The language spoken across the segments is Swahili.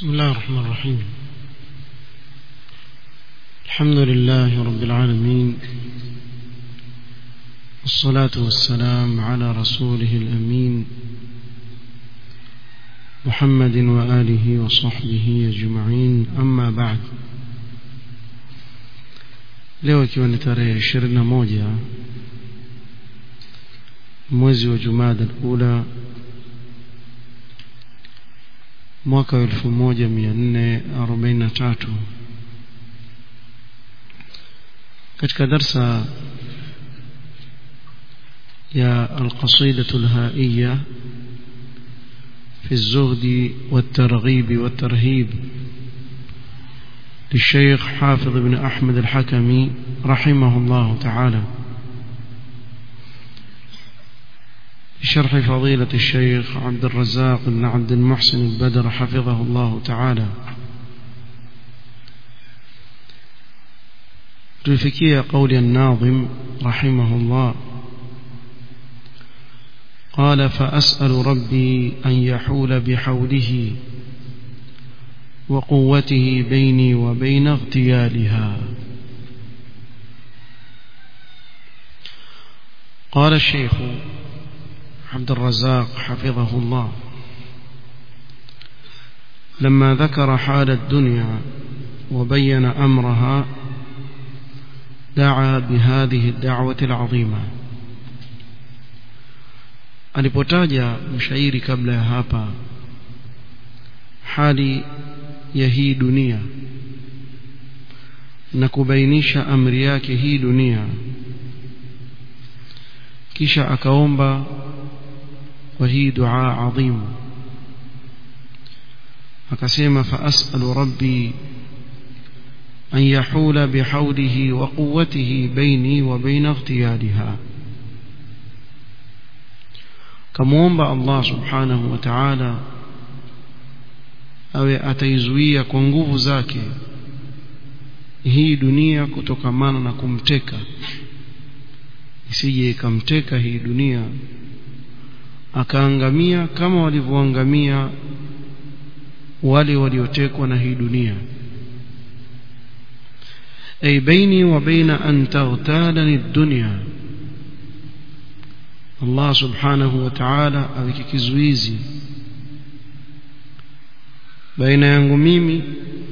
بسم الله الرحمن الرحيم الحمد لله رب العالمين والصلاة والسلام على رسوله الأمين محمد وآله وصحبه أجمعين أما بعد leo ikiwa ni tarehe ishirini na moja mwezi wa jumada ula mwaka wa elfu moja mia nne arobaini na tatu katika darsa ya alqasidatu lhaiya في الزهد والترغيب والترهيب للشيخ حافظ بن أحمد الحكمي رحمه الله تعالى بشرح فضيلة الشيخ عبد الرزاق بن عبد المحسن البدر حفظه الله تعالى تلفكي قول الناظم رحمه الله قال فأسأل ربي أن يحول بحوله وقوته بيني وبين اغتيالها قال الشيخ عبد الرزاق حفظه الله لما ذكر حال الدنيا وبين أمرها دعا بهذه الدعوة العظيمة alipotaja mshairi kabla ya hapa hali ya hii dunia na kubainisha amri yake hii dunia kisha akaomba kwa hii dua adhimu akasema faasalu rabbi an yahula bihaulihi wa quwwatihi baini wa baina ightiyaliha kamwomba Allah subhanahu wa ta'ala awe ataizuia kwa nguvu zake hii dunia kutokamana na kumteka isije ikamteka hii dunia akaangamia kama walivyoangamia wale waliotekwa na hii dunia ay baini wa baina an taghtalani dunya Allah subhanahu wa ta'ala aweke kizuizi baina yangu mimi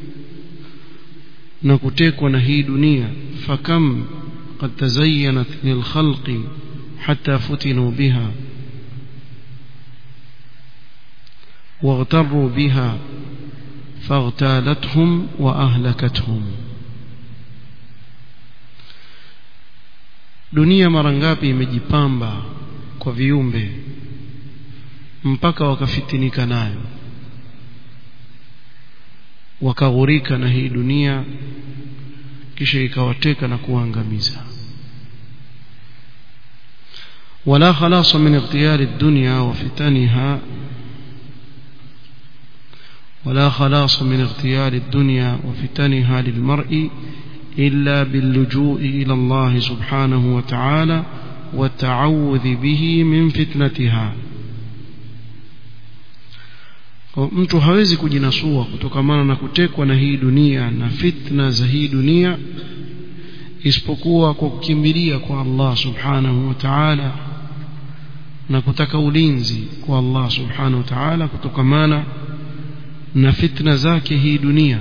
na kutekwa na hii dunia fakam قد تزينت للخلق حتى فتنوا بها واغتروا بها فاغتالتهم وأهلكتهم dunia mara ngapi imejipamba kwa viumbe mpaka wakafitinika nayo wakaghurika na hii dunia kisha ikawateka na kuangamiza wala khalasa min ightiyari dunya wa fitaniha ولا خلاص من اغتيال الدنيا وفتنها للمرء إلا باللجوء إلى الله سبحانه وتعالى والتعوذ به من فتنتها mtu hawezi kujinasua kutokamana na kutekwa na hii dunia na fitna za hii dunia isipokuwa kwa kukimbilia kwa Allah subhanahu wa ta'ala na kutaka ulinzi kwa Allah subhanahu wa ta'ala kutokamana na fitna zake hii dunia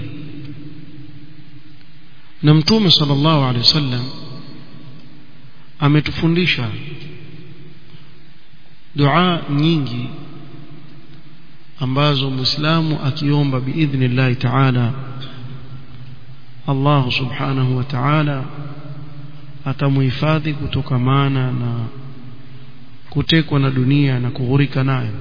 na mtume sallallahu alaihi wasallam ametufundisha dua nyingi ambazo muislamu akiomba biidhnillahi ta'ala Allah subhanahu wa ta'ala atamuhifadhi kutokamana na kutekwa na dunia na kughurika nayo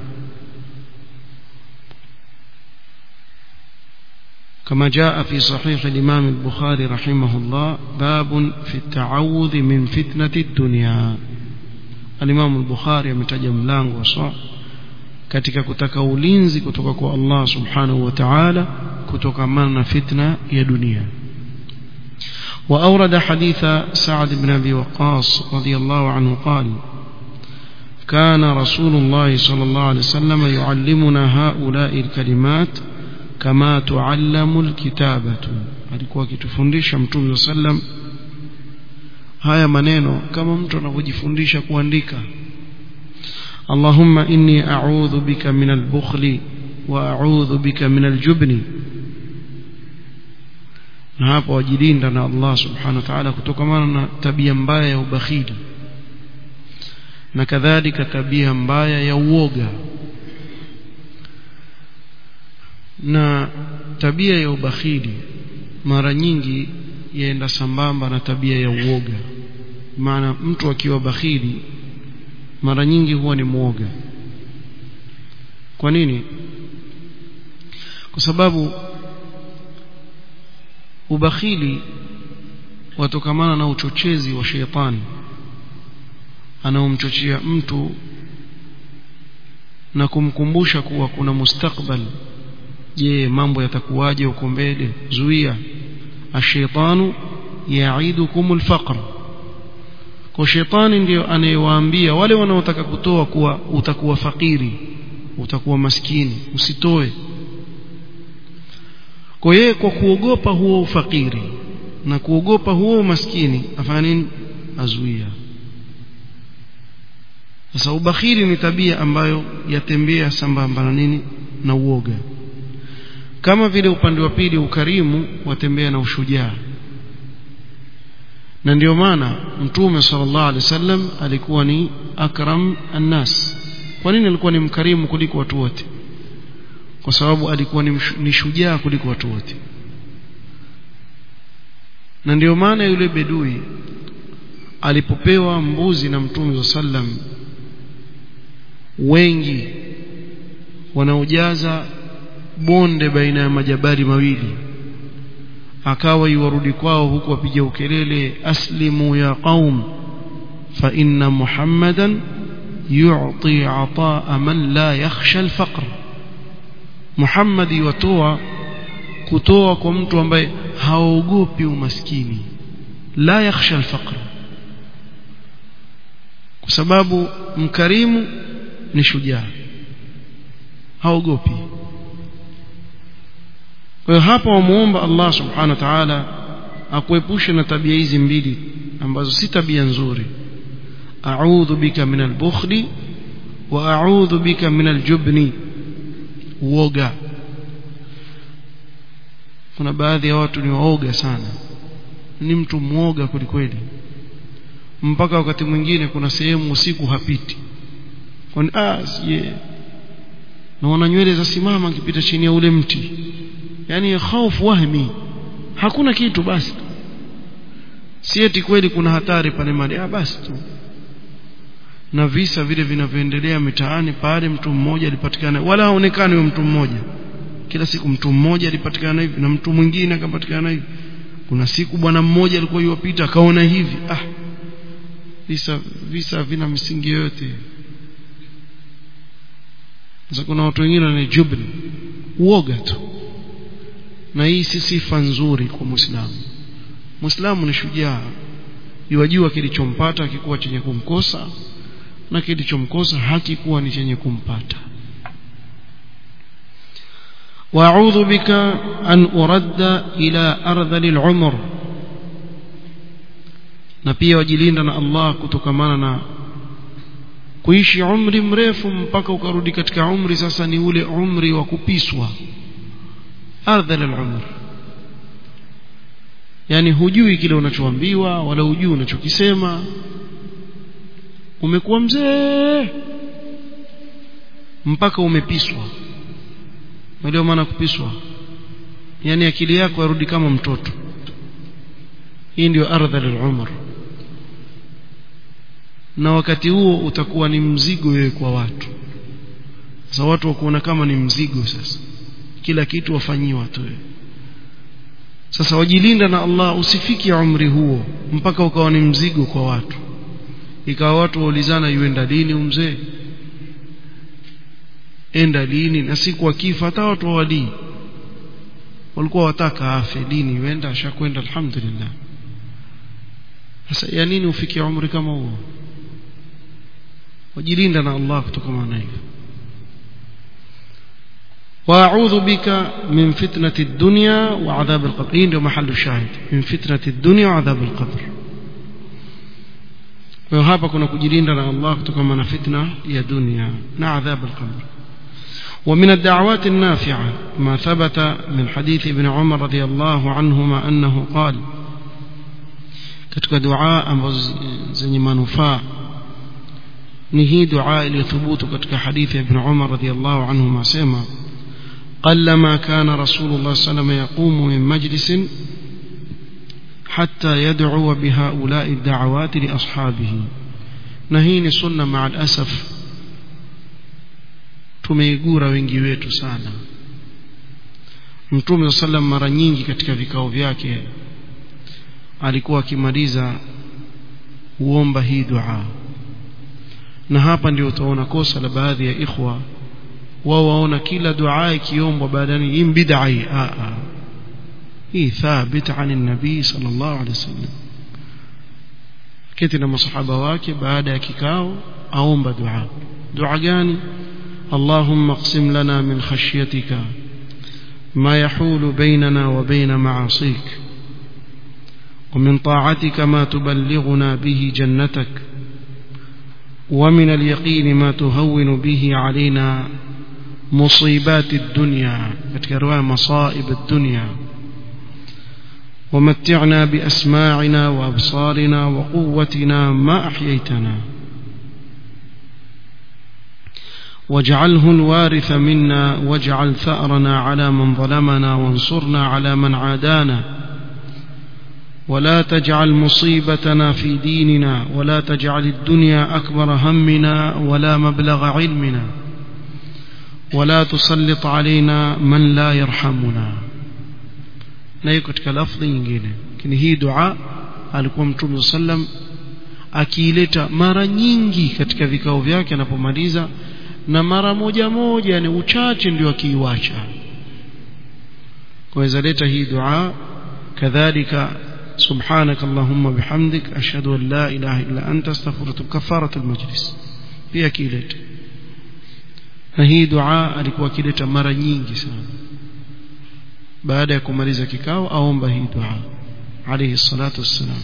كما جاء في صحيح الإمام البخاري رحمه الله باب في التعوذ من فتنة الدنيا الإمام البخاري ametaja mlango wa katika kutaka ulinzi kutoka kwa Allah subhanahu wa ta'ala kutokamana na fitna ya dunia وأورد حديث سعد بن أبي وقاص رضي الله عنه قال كان رسول الله صلى الله عليه وسلم يعلمنا هؤلاء الكلمات kama tuallamu alkitabatu alikuwa akitufundisha mtume sallam haya maneno kama mtu anavyojifundisha kuandika Allahumma inni a'udhu bika min al-bukhli wa a'udhu bika min al-jubni na hapo wajilinda na Allah subhanahu wa ta'ala kutokana na tabia mbaya ya ubakhili na kadhalika tabia mbaya ya uoga na tabia ya ubakhili mara nyingi yaenda sambamba na tabia ya uoga maana mtu akiwa bakhili mara nyingi huwa ni muoga kwa nini kwa sababu ubakhili watokamana na uchochezi wa sheitani anaomchochea mtu na kumkumbusha kuwa kuna mustakbal je mambo yatakuwaje huko mbele zuia ashaitanu yaidukum alfaqr kwa shetani ndio anayewaambia wale wanaotaka kutoa kuwa utakuwa fakiri utakuwa maskini usitoe kwa yeye kwa kuogopa huo ufakiri na kuogopa huo umaskini afanya nini azuia sasa ubakhili ni tabia ambayo yatembea sambamba na nini na uoga kama vile upande wa pili ukarimu watembea na ushujaa na ndio maana mtume sallallahu alaihi wasallam alikuwa ni akram annas kwa nini alikuwa ni mkarimu kuliko watu wote kwa sababu alikuwa ni, ni shujaa kuliko watu wote na ndio maana yule bedui alipopewa mbuzi na mtume sallam wengi wanaojaza bonde baina ya majabari mawili akawa iwarudi kwao huku wapiga ukelele aslimu ya qaum fa inna muhammadan yu'ti ataa man la yakhsha alfaqr muhammad yutoa kutoa kwa mtu ambaye haogopi umaskini la yakhsha alfaqr kwa sababu mkarimu ni shujaa haogopi kwa hiyo hapa wamuomba Allah subhanahu wa ta'ala akuepushe na tabia hizi mbili ambazo si tabia nzuri a'udhu bika min al-bukhli wa a'udhu bika min al-jubni uoga kuna baadhi ya watu ni waoga sana ni mtu mwoga kwelikweli mpaka wakati mwingine kuna sehemu usiku hapiti kwani ah siye naona nywele za simama akipita chini ya ule mti yani hofu wahmi hakuna kitu basi si eti kweli kuna hatari pale mali ah basi tu na visa vile vinavyoendelea mitaani pale mtu mmoja alipatikana wala haonekani huyo mtu mmoja kila siku mtu mmoja alipatikana hivi na mtu mwingine akapatikana hivi kuna siku bwana mmoja alikuwa yuwapita akaona hivi ah visa visa vina misingi yote sasa kuna watu wengine ni jubni uoga tu na hii si sifa nzuri kwa muislamu muislamu ni shujaa yajua kilichompata akikuwa chenye kumkosa na kilichomkosa hakikuwa ni chenye kumpata واعوذ بك ان ارد الى ارذل العمر na pia wajilinda na Allah kutokamana na kuishi umri mrefu mpaka ukarudi katika umri sasa ni ule umri wa kupiswa ardhal al-umr yani hujui kile unachoambiwa wala hujui unachokisema umekuwa mzee mpaka umepiswa ndio maana kupiswa yani akili yako yarudi kama mtoto hii ndio ardhal al-umr na wakati huo utakuwa ni mzigo wewe kwa watu sasa watu wakuona kama ni mzigo sasa kila kitu wafanyiwa tu sasa wajilinda na Allah usifiki umri huo mpaka ukawa ni mzigo kwa watu ikawa watu waulizana yuenda lini umzee enda lini na siku akifa hata watu wawalii walikuwa wataka afe lini yuenda ashakwenda alhamdulillah sasa ya nini ufikie umri kama huo wajilinda na Allah kutokana na hivyo واعوذ بك من فتنه الدنيا وعذاب القبر hii ndio mahali shahid min fitnati dunya wa adhab alqabr kwa hapa kuna kujilinda na Allah kutokana na fitna ya dunia na adhab alqabr ومن الدعوات النافعة ما ثبت من حديث ابن عمر رضي الله عنهما أنه قال katika dua ambazo zenye manufaa ni hii dua iliyothubutu katika hadithi ya Ibn Umar radhiyallahu anhu asema قلما كان رسول الله صلى الله عليه وسلم يقوم من مجلس حتى يدعو بهؤلاء الدعوات لأصحابه نهين سنة مع الأسف tumeigura wengi wetu sana mtume sallam mara nyingi katika vikao vyake alikuwa akimaliza huomba hii dua na hapa ndio utaona kosa la baadhi ya ikhwa wao waona kila dua ikiombwa baadani hii bid'a hii a a hii thabit an nabii sallallahu alaihi wasallam kiti na masahaba wake baada ya kikao aomba dua dua gani اللهم اقسم لنا من خشيتك ما يحول بيننا وبين معاصيك ومن طاعتك ما تبلغنا به جنتك ومن اليقين ما تهون به علينا مصيبات الدنيا رواية مصائب الدنيا ومتعنا بأسماعنا وأبصارنا وقوتنا ما أحييتنا واجعله الوارث منا واجعل ثأرنا على من ظلمنا وانصرنا على من عادانا ولا تجعل مصيبتنا في ديننا ولا تجعل الدنيا أكبر همنا ولا مبلغ علمنا ولا تسلط علينا من لا يرحمنا na hiyo katika lafdhi nyingine lakini hii dua alikuwa mtume sallam akiileta mara nyingi katika vikao vyake anapomaliza na mara moja moja ni uchache ndio akiiwacha kwaweza leta hii dua kadhalika سبحانك اللهم بحمدك أشهد أن لا إله إلا أنت استغفرك كفارة المجلس pia kileta na hii dua alikuwa akileta mara nyingi sana baada ya kumaliza kikao aomba hii dua alayhi salatu wassalam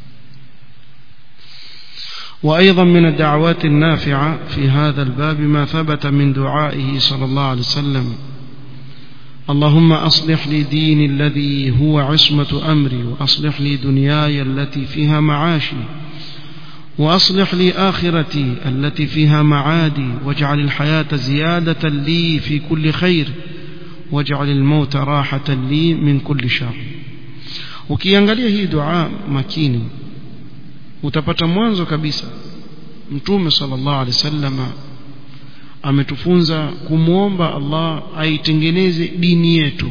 وأيضا من الدعوات النافعة في هذا الباب ما ثبت من دعائه صلى الله عليه وسلم اللهم أصلح لي ديني الذي هو عصمة أمري وأصلح لي دنياي التي فيها معاشي وأصلح لي آخرتي التي فيها معادي واجعل الحياة زيادة لي في كل خير واجعل الموت راحة لي من كل شر ukiangalia hii dua makini utapata mwanzo kabisa mtume sallallahu alaihi wasallama ametufunza kumwomba Allah aitengeneze dini yetu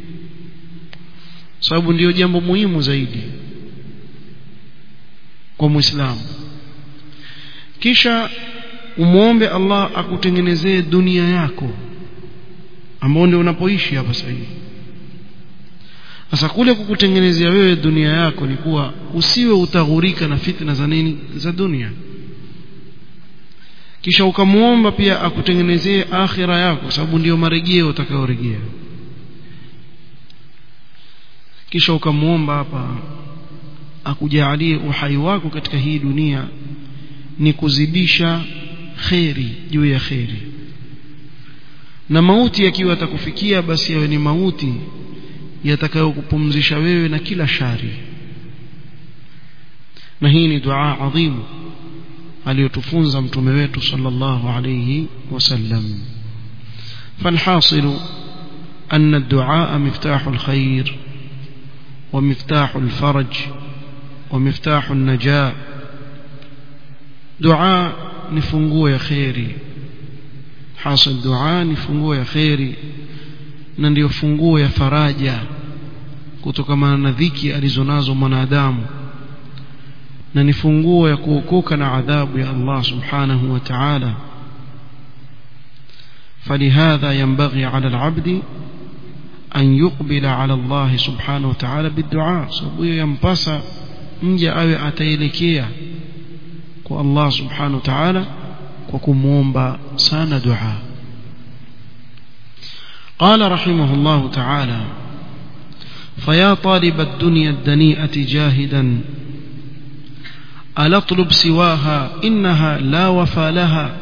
sababu ndiyo jambo muhimu zaidi kwa muislamu kisha umwombe Allah akutengenezee dunia yako ambao ndio unapoishi hapa sasa hivi sasa kule kukutengenezea wewe dunia yako ni kuwa usiwe utaghurika na fitna za nini za dunia kisha ukamwomba pia akutengenezee akhira yako sababu ndiyo marejeo utakayorejea kisha ukamwomba hapa akujalie uhai wako katika hii dunia ni kuzidisha kheri juu ya kheri na mauti yakiwa atakufikia basi yawe ni mauti yatakayokupumzisha wewe na kila shari na hii ni dua adhimu aliyotufunza mtume wetu sallallahu alayhi wasallam فالحاصل أن الدعاء مفتاح الخير ومفتاح الفرج ومفتاح النجاة دعاء نفنقوا يا خيري حاصل دعاء نفنقوا يا خيري na ndio funguo ya faraja kutokana na dhiki alizonazo mwanadamu na ni funguo ya kuokoka na adhabu ya Allah subhanahu wa ta'ala فلهذا ينبغي على العبد أن يقبل على الله سبحانه وتعالى بالدعاء sababu yampasa mja awe ataelekea kwa Allah subhanahu wa ta'ala kwa kumuomba sana dua قال رحمه الله تعالى فيا طالب الدنيا الدنيئة جاهدا ألا اطلب سواها إنها لا وفى لها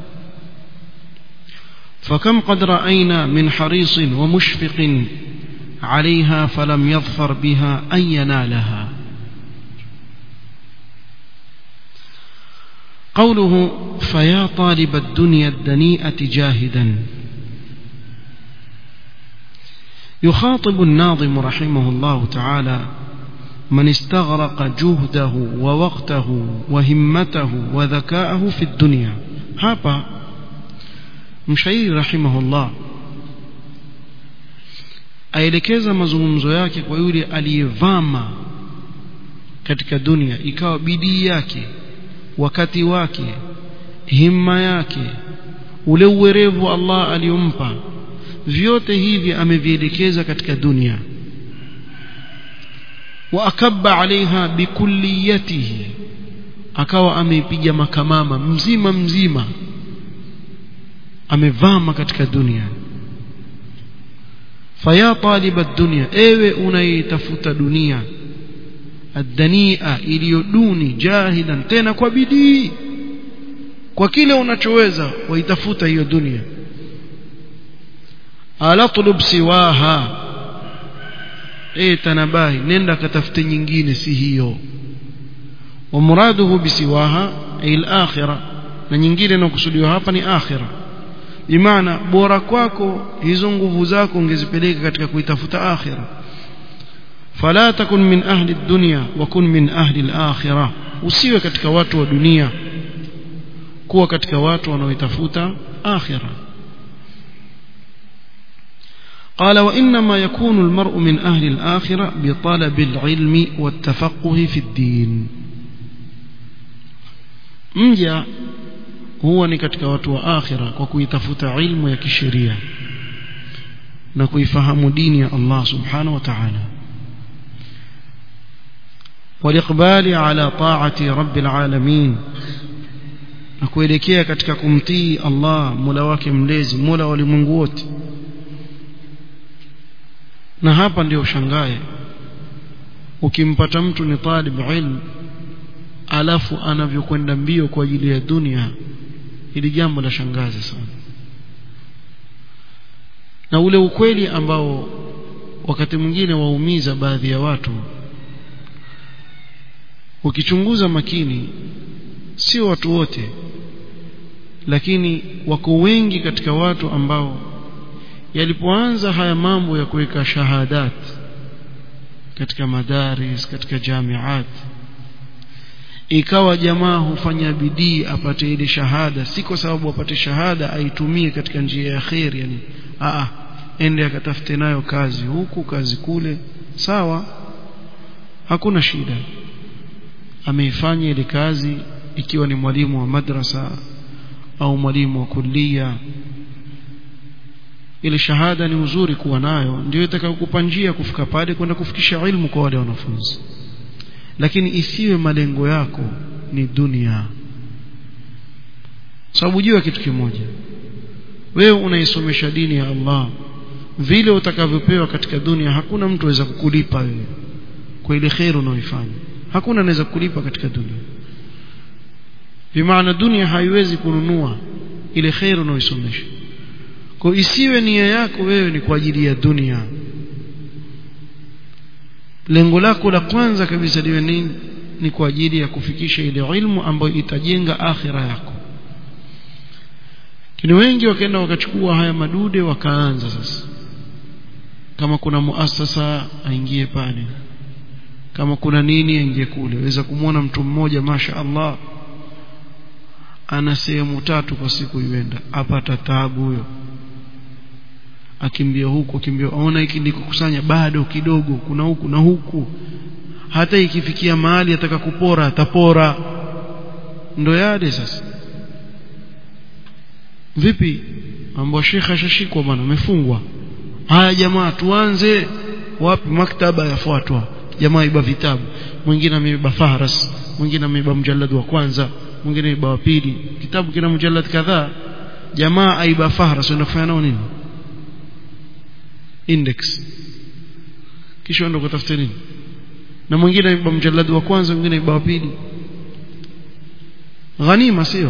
فكم قد رأينا من حريص ومشفق عليها فلم يظفر بها أن ينالها قوله فيا طالب الدنيا الدنيئة جاهدا يخاطب الناظم رحمه الله تعالى من استغرق جهده ووقته وهمته وذكاءه في الدنيا hapa mshairi rahimahullah aelekeza mazungumzo yake kwa yule aliyevama katika dunia ikawa bidii yake wakati wake himma yake ule uwerevu Allah aliyompa vyote hivi amevielekeza katika dunia wa akabba alaiha bikulliyatihi akawa ameipiga makamama mzima mzima amevama katika dunia faya taliba dunia ewe unaitafuta dunia adania iliyo duni jahidan tena kwa bidii kwa kile unachoweza waitafuta hiyo dunia ala tulub siwaha eh tanabahi nenda katafute nyingine si hiyo wa muraduhu bisiwaha ay al-akhirah na nyingine inakusudiwa hapa ni akhirah bimaana bora kwako hizo nguvu zako ungezipeleka katika kuitafuta akhirah fala takun min ahli ad-dunya wa kun min ahli al-akhirah usiwe katika watu wa dunia kuwa katika watu wanaoitafuta akhirah قال وإنما يكون المرء من أهل الآخرة بطلب العلم والتفقه في الدين mja huwa ni katika watu wa akhira kwa kuitafuta ilmu ya kisheria na kuifahamu dini ya Allah subhanahu wa ta'ala waliqbali ala ta'ati rabbil alamin na kuelekea katika kumtii Allah Mola wake mlezi Mola wa ulimwengu wote na hapa ndio ushangae ukimpata mtu ni talib ilm alafu anavyokwenda mbio kwa ajili ya dunia ili jambo la shangaza sana na ule ukweli ambao wakati mwingine waumiza baadhi ya watu ukichunguza makini sio watu wote lakini wako wengi katika watu ambao yalipoanza haya mambo ya kuweka shahadat katika madaris katika jamiat ikawa jamaa hufanya bidii apate ile shahada si kwa sababu apate shahada aitumie katika njia ya khair yani a ende akatafute nayo kazi huku kazi kule sawa hakuna shida ameifanya ile kazi ikiwa ni mwalimu wa madrasa au mwalimu wa kulia ile shahada ni uzuri kuwa nayo ndio itakayokupa njia kufika pale kwenda kufikisha ilmu kwa wale wanafunzi lakini isiwe malengo yako ni dunia sababu jua kitu kimoja wewe unaisomesha dini ya Allah vile utakavyopewa katika dunia hakuna mtu aweza kukulipa wewe kwa ile khair unaoifanya hakuna anaweza kukulipa katika dunia bimaana dunia haiwezi kununua ile khair unaoisomesha kwa isiwe nia yako wewe ni kwa ajili ya dunia lengo lako la kwanza kabisa liwe nini ni kwa ajili ya kufikisha ile ilmu ambayo itajenga akhira yako kini wengi wakaenda wakachukua haya madude wakaanza sasa kama kuna muasasa aingie pale kama kuna nini aingie kule waweza kumwona mtu mmoja masha Allah ana sehemu tatu kwa siku iwenda apata taabu huyo akimbia huku akimbia aona hiki ndiko kusanya bado kidogo kuna huku na huku hata ikifikia mahali ataka kupora atapora ndo yale sasa vipi mambo shekha ashashikwa bwana amefungwa haya jamaa tuanze wapi maktaba yafuatwa jamaa iba vitabu mwingine ameiba fahras mwingine ameiba mjalad wa kwanza mwingine aiba wa pili kitabu kina mjalad kadhaa jamaa aiba fahras unafanya nao nini index kisha ndo kutafuta nini na mwingine aiba mjaladi wa kwanza mwingine aiba wa pili ghanima sio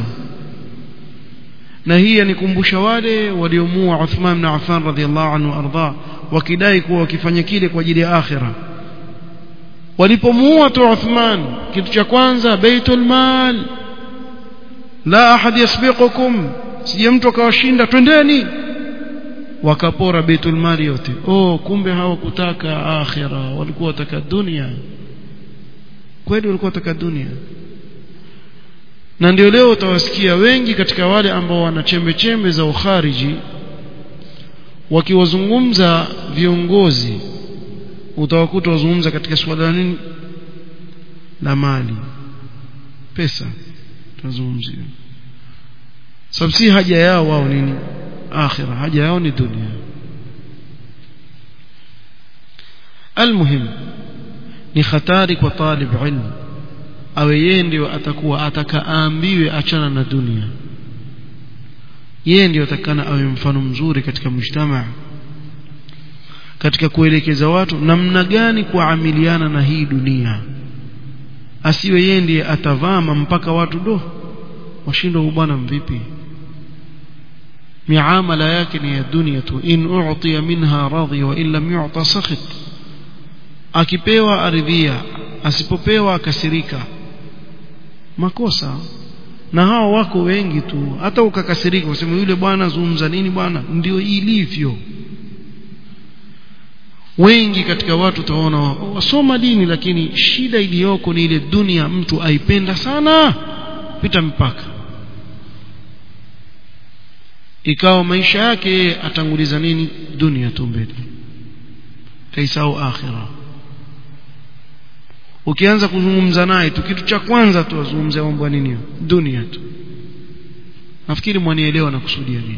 na hii yanikumbusha wale waliomua Uthman bin Affan radhiallahu anhu arda wakidai kuwa wakifanya kile kwa ajili ya akhira walipomuua tu Uthman kitu cha kwanza baitul mal la ahad yasbiqukum sije mtu akawashinda twendeni wakapora baitul mali yote oh kumbe hawakutaka akhira walikuwa wataka dunia kweli walikuwa wataka dunia na ndio leo utawasikia wengi katika wale ambao wana chembe chembe za ukhariji wakiwazungumza viongozi utawakuta wazungumza katika suala la nini la mali pesa tunazungumzia sababu si haja yao wao nini akhira haja yao ni dunia almuhim ni hatari kwa talib ilmu awe yeye ndio atakuwa atakaambiwe achana na dunia yeye ndio atakana awe mfano mzuri katika mujtamaa katika kuelekeza watu namna gani kuamiliana na hii dunia asiwe yeye ndiye atavama mpaka watu do washindwa bwana mvipi miamala yake ni ya dunia tu in u'tiya minha radhi wa in lam yu'ta sakhit akipewa aridhia asipopewa akasirika makosa na hao wako wengi tu hata ukakasirika useme yule bwana zungumza nini bwana ndio ilivyo wengi katika watu utaona wasoma dini lakini shida iliyoko ni ile dunia mtu aipenda sana pita mpaka ikawa maisha yake atanguliza nini dunia tu mbele kaisau akhira ukianza kuzungumza naye tu kitu cha kwanza tu azungumzia mambo nini dunia tu nafikiri mwanielewa na kusudia nini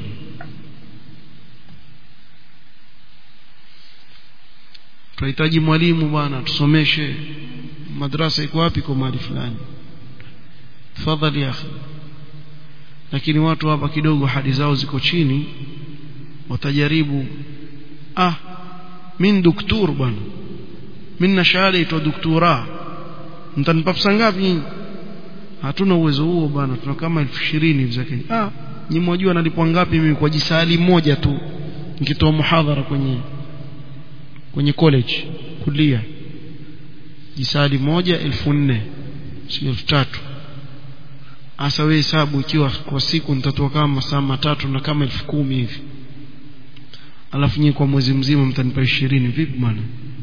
tunahitaji mwalimu bwana tusomeshe madrasa iko wapi kwa mahali fulani tafadhali akhi lakini watu hapa kidogo hadi zao ziko chini watajaribu ah min doktor bwana mimi na shahada itwa doktora mtanipa pesa ngapi hatuna uwezo huo bwana tuna kama 20,000 hivi za Kenya ah nyinyi mwajua nalipwa ngapi mimi kwa jisali moja tu nikitoa muhadhara kwenye kwenye college kulia jisali moja elfu nne sio elfu tatu hasa wewe hesabu ikiwa kwa siku nitatoa kama masaa matatu na kama elfu kumi hivi alafu nyinyi kwa mwezi mzima mtanipa ishirini vipi bwana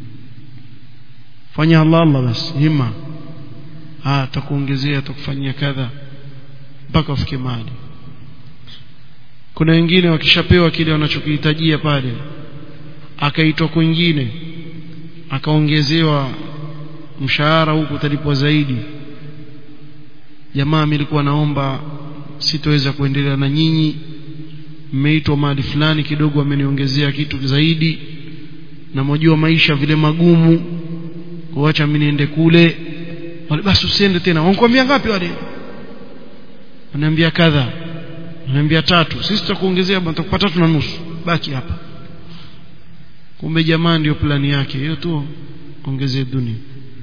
fanya Allah Allah basi hima ah atakuongezea atakufanyia kadha mpaka ufike mahali kuna wengine wakishapewa kile wanachokihitajia pale akaitwa kwingine akaongezewa mshahara huku utalipwa zaidi jamaa nilikuwa naomba sitoweza kuendelea na nyinyi mmeitwa mahali fulani kidogo ameniongezea kitu zaidi na mjua maisha vile magumu kuacha mimi niende kule wale basi usiende tena wanakuambia ngapi wale wananiambia kadha wananiambia tatu sisi tutakuongezea tutakupa tatu na nusu baki hapa kumbe jamaa ndio plani yake hiyo tu ongezee dunia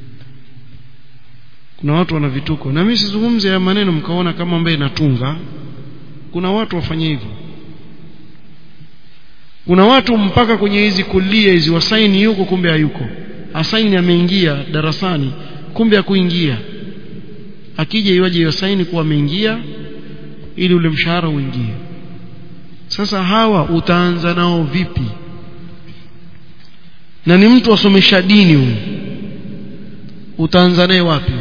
kuna watu wana vituko na mimi sizungumze ya maneno mkaona kama ambaye natunga kuna watu wafanye hivyo kuna watu mpaka kwenye hizi kulia hizi wasaini yuko kumbe hayuko asaini ameingia darasani kumbe hakuingia akija iwaje hiyo saini kuwa ameingia ili ule mshahara uingie sasa hawa utaanza nao vipi na ni mtu asomesha dini huyu utaanza naye wapi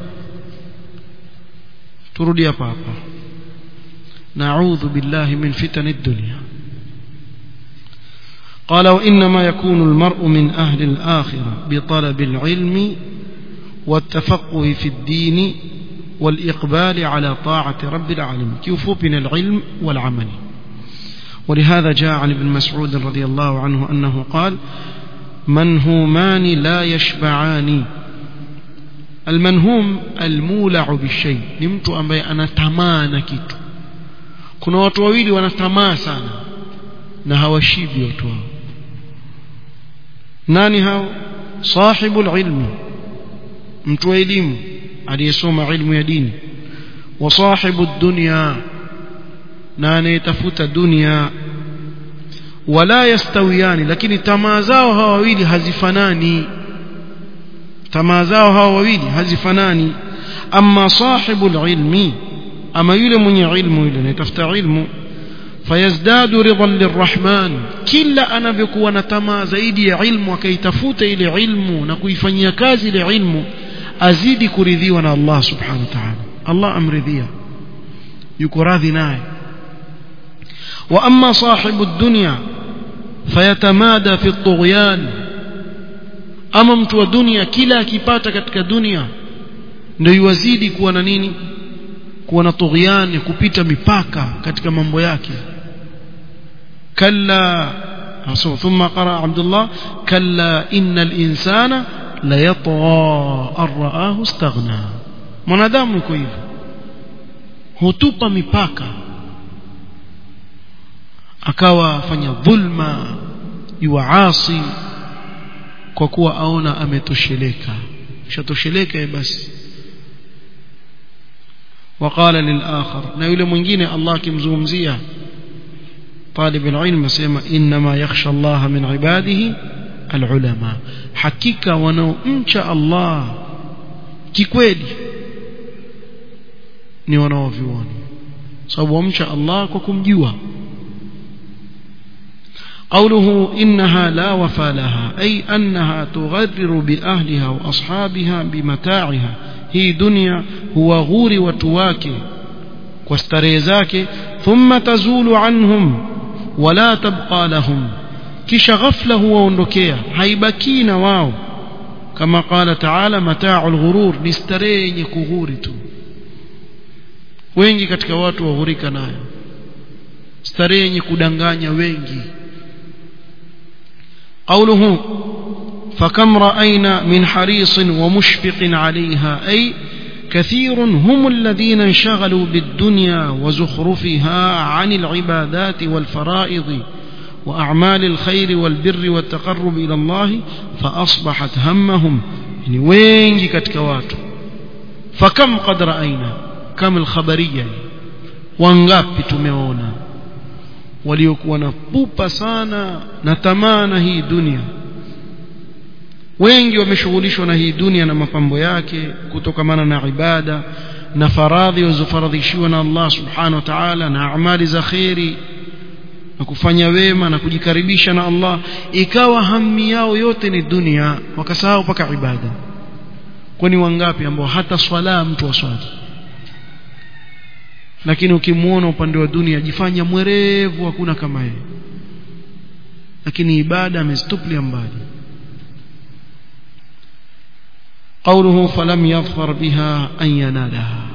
turudi hapa hapa na'udhu billahi min fitani dunya قال وإنما يكون المرء من أهل الآخرة بطلب العلم والتفقه في الدين والإقبال على طاعة رب العالمين كيف بين العلم والعمل ولهذا جاء عن ابن مسعود رضي الله عنه أنه قال منهومان لا يشبعان المنهوم المولع بالشيء ni mtu ambaye anatamaa na kitu kuna watu wawili wanatamaa sana na hawashibi watu wao nani hao sahibul ilmi mtu wa elimu aliyesoma ilmu ya dini wa sahibu dunya na anayetafuta dunia wala yastawiyani lakini tamaa zao hawa wawili hazifanani tamaa zao hawa wawili hazifanani amma sahibul ilmi ama yule mwenye ilmu yule anayetafuta ilmu fayazdadu ridan lirrahman kila anavyokuwa na tamaa zaidi ya ilmu akaitafuta ile ilmu na kuifanyia kazi ile ilmu azidi kuridhiwa na Allah subhanahu wa ta'ala Allah amridhia yuko radhi naye wa amma sahibu dunya fayatamada fi tughyan ama mtu wa dunia kila akipata katika dunia ndio yuwazidi kuwa na nini kuwa na tughyan kupita mipaka katika mambo yake kalla ثم قرأ عبد الله كلا إن الإنسان ليطغى أن رآه استغنى mwanadamu yuko hivyo hutupa mipaka akawa fanya dhulma yuasi kwa kuwa aona ametosheleka shatosheleka basi وقال للآخر na yule mwingine Allah akimzungumzia طالب العلم سيما إنما يخشى الله من عباده العلماء حقيقة wanaomcha Allah kikweli ni wanaovioni sababu wamcha Allah kwa kumjua قوله إنها لا وفى لها أي أنها تغرر بأهلها وأصحابها بمتاعها هي دنيا هو غور وتواك واستريزاك ثم تزول عنهم ولا تبقى لهم كش غفله وندكيا هيبكين واو كما قال تعالى متاع الغرور نسترين كغورتو wengi katika watu waghurika nayo starehe yenye kudanganya wengi قوله فكم رأينا من حريص ومشفق عليها أي كثير هم الذين انشغلوا بالدنيا وزخرفها عن العبادات والفرائض وأعمال الخير والبر والتقرب إلى الله فأصبحت همهم يعني وين كتكوات فكم قد رأينا كم الخبرية wangapi tumeona waliokuwa na pupa sana na tamaa na hii dunia wengi wameshughulishwa na hii dunia na mapambo yake kutokamana na ibada na faradhi walizofaradhishiwa na Allah subhanahu wa ta'ala na amali za kheri na kufanya wema na kujikaribisha na Allah ikawa hami yao yote ni dunia wakasahau mpaka ibada kwani wangapi ambao hata swala mtu waswali lakini ukimuona upande wa dunia jifanya mwerevu hakuna kama yeye lakini ibada amezitupilia mbali قوله فلم يظفر بها أن ينالها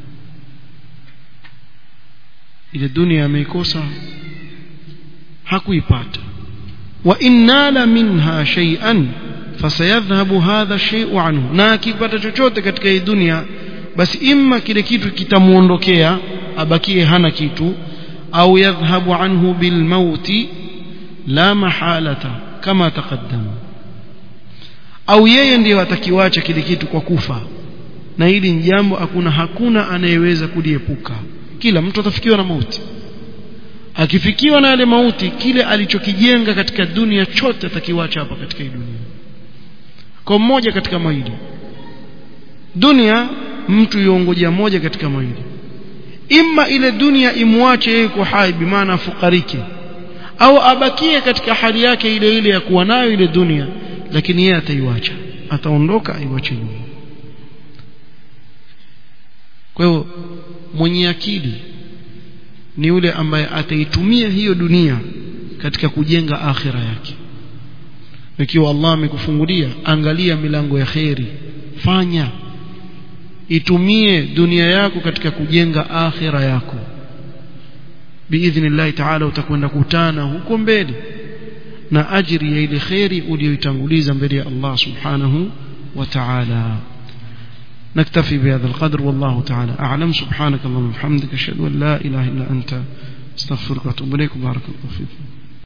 إلى الدنيا ميكوسا hakuipata وإن نال منها شيئا فسيذهب هذا الشيء عنه na akipata chochote katika hii dunia basi imma kile kitu kitamuondokea abakie hana kitu au yadhhabu anhu bilmauti la mahalata kama taqaddama au yeye ndiyo atakiwacha kile kitu kwa kufa na hili ni jambo hakuna hakuna anayeweza kuliepuka kila mtu atafikiwa na mauti akifikiwa na yale mauti kile alichokijenga katika dunia chote atakiwacha hapa katika hii dunia kwa mmoja katika mawili dunia mtu yuongoja moja katika mawili imma ile dunia imwache yeye kwa hai bimaana afukarike au abakie katika hali yake ile ile ya kuwa nayo ile dunia lakini yeye ataiwacha ataondoka aiwache nyuma kwa hiyo mwenye akili ni yule ambaye ataitumia hiyo dunia katika kujenga akhira yake ikiwa Allah amekufungulia angalia milango ya kheri fanya itumie dunia yako katika kujenga akhira yako biidhnillahi taala utakwenda kutana huko mbele na ajiri ya ile kheri uliyoitanguliza mbele ya Allah subhanahu wa ta'ala نكتفي بهذا القدر والله تعالى أعلم سبحانك اللهم وبحمدك أشهد أن لا إله إلا أنت استغفرك وأتوب إليك بارك الله فيكم